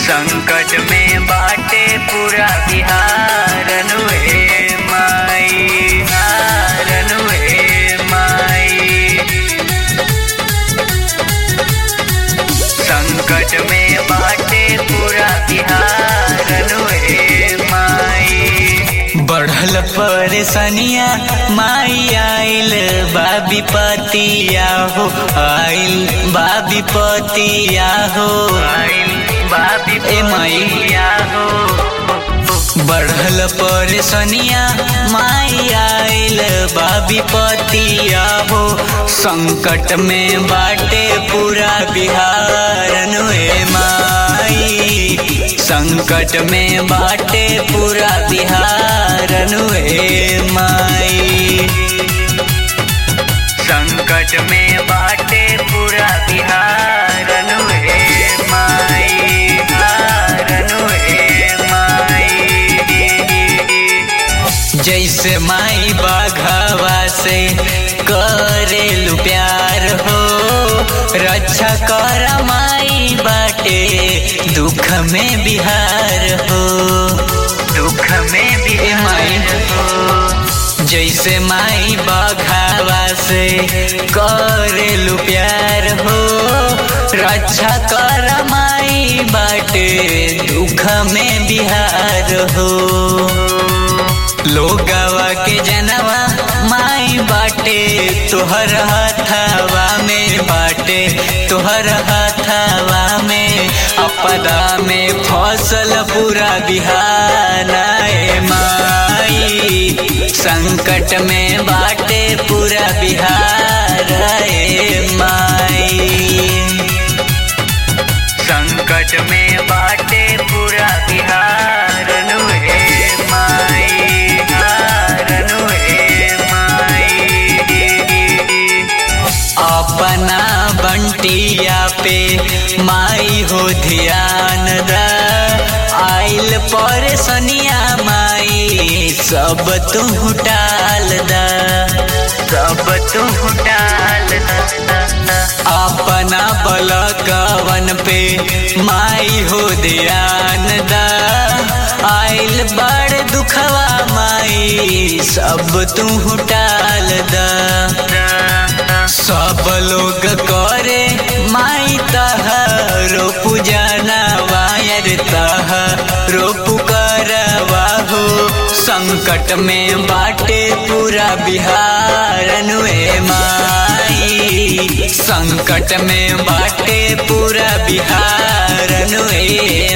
संकट में बाटे पूरा बिहार नुहे माई हार नुहे माई संकट में बाटे पूरा बिहार नुहे माई बढ़ल परेशानिया माई आइल बाबी पतिया हो आइल बाबी पतिया हो आइल बाबी ए मैया हो बढ़ल परेशानिया माई आइल बाबी पतिया हो संकट में बाटे पूरा बिहार नुए माई संकट में बाटे पूरा बिहार नुए माई संकट में बाटे पूरा बिहार नुए माई हार नुए माई जैसे माई बाघावा से करेलु प्यार हो रक्षा कर माई बाटे दुख में बिहार हो दुख में भी माई हो जैसे माई बाघावा से करेलु प्यार हो रक्षा कर माई बाटे दुख में बिहार हो लोगवा के जनवा माई बाटे तोहर हथवा में बाटे तोहर हथवा में अपदा में फसल पूरा बिहार माई संकट में बाटे पूरा बिहार माई संकट में बाटे पूरा बिहार नुहे माई हार नुहे माई अपना बंटिया पे माई हो ध्यान द आइल पर सनिया माई सब तू टाल द सब तू टाल अपना बलकवन पे माई हो ध्यान द आइल बड़ दुखवा माई सब तू टाल द सब लोग करे माई तह रो पूजना वायर तह रो पुकारवा हो संकट में बाटे पूरा बिहार नुए माई संकट में बाटे पूरा बिहार नुए